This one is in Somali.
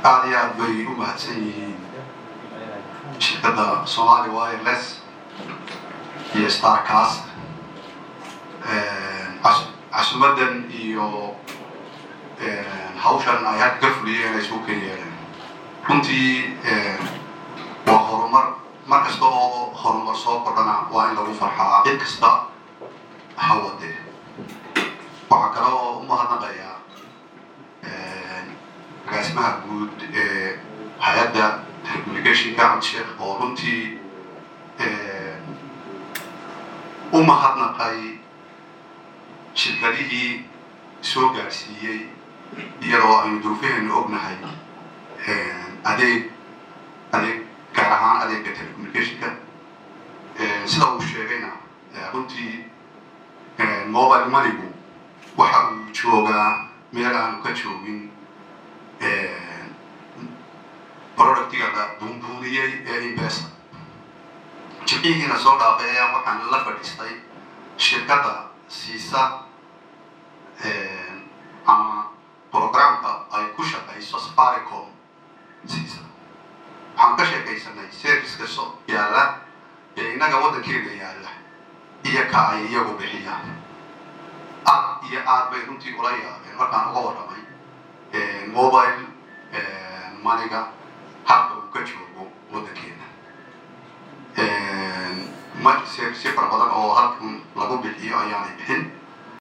aada iyo aad bay u mahadsan yihiin shirkadda somali wireless iyo starcast casumadan iyo hawshan ay hadda ka fuliyeen ay isugu ken yeeleen runtii waa horumar mar kasta oo horumar soo kordhana waa in lagu farxaa cid kasta hawade waxaa kale oo u mahadnaqayaa agaasimaha guud ee hay-adda telecommunicationka cabdi sheekh oo runtii u mahadnaqay shirkadihii soo gaadhsiiyey iyadoo aynu duruufaheennu ognahay adeeg adeeg gaar ahaan adeegga telecommunicationka sida uu sheegayna runtii mobile moneygu waxa uu joogaa meel aanu ka joogin productiga la buunbuuniyey ee imbesa jibcihiina soo dhaafeeya waxaan la fadhiistay shirkadda siisa ama programka ay ku shaqayso safaricom siisa waxaan ka sheekaysanay serviceka so yaalla ee innaga waddankeeda yaalla iyo ka ay iyagu bixiyaan aad iyo aad bay runtii ula yaabeen markaan uga warramay mobile maniga halka uu ka joogo waddankeena service fara badan oo halkan lagu bixiyo ayaanay bixin